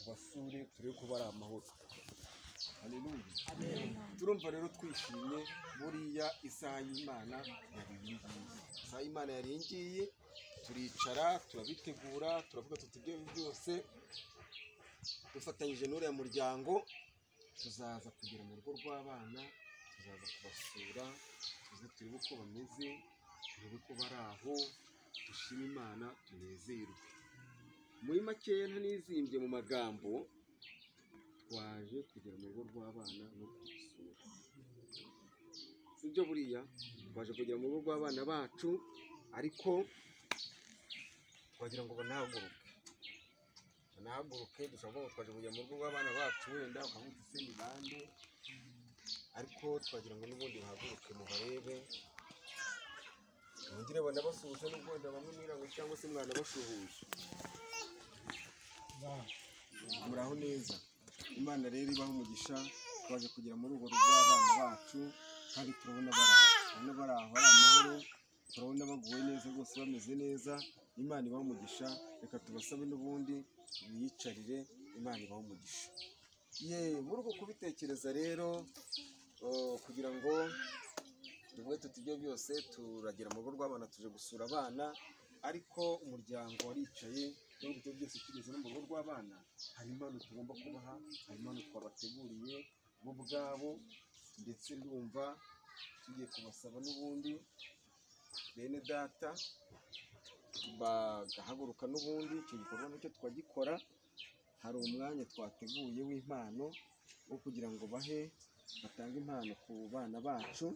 basure turebe ko bari amahoro Haleluya. turumva rero twishimye buriya isaha y'imana yari iyi ngiyi isaha y'imana yari iyi ngiyi turicara turabitegura turavuga tuti ibyo byose dufatanyije n'uriya muryango tuzaza kugera mu rugo rw'abana tuzaza kubasura tuze turebe uko bameze turebe ko bari aho dushime imana tunezerwe muri makeya ntanizimbye mu magambo twaje kugera mu rugo rw'abana no kubasura si byo buriya twaje kugera mu rugo rw'abana bacu ariko twagira ngo banahaguruke banahaguruke dushobora kuba twaje kugera mu rugo rw'abana bacu wenda ukavuga ese ni bande ariko twagira ngo n'ubundi bahaguruke mubarebe mwongere banabasuhuze n'ubwo wenda bamwe mwirangwe cyangwa se mwanabasuhuje muraho neza imana rero ibaho umugisha twaje kugera muri urwo rugo abana bacu kandi turabona bari aho turabona bari aho hari amahoro turabona baguwe neza rwose bameze neza imana ibaho umugisha reka tubasabe n'ubundi biyicarire imana ibaho umugisha ye muri uko kubitekereza rero oh, kugira ngo tuvuge tuti ibyo byose turagera mu rugo rw'abana tuje gusura abana ariko umuryango waricaye nubwo ibyo byose tugeze no mu rugo rw'abana hari impano tugomba kubaha hari impano twabateguriye bo ubwabo ndetse ndumva tugiye kubasaba n'ubundi bene data bagahaguruka n'ubundi icyo gikorwa nacyo tukagikora hari umwanya twateguye w'impano wo kugira ngo bahe batange impano ku bana bacu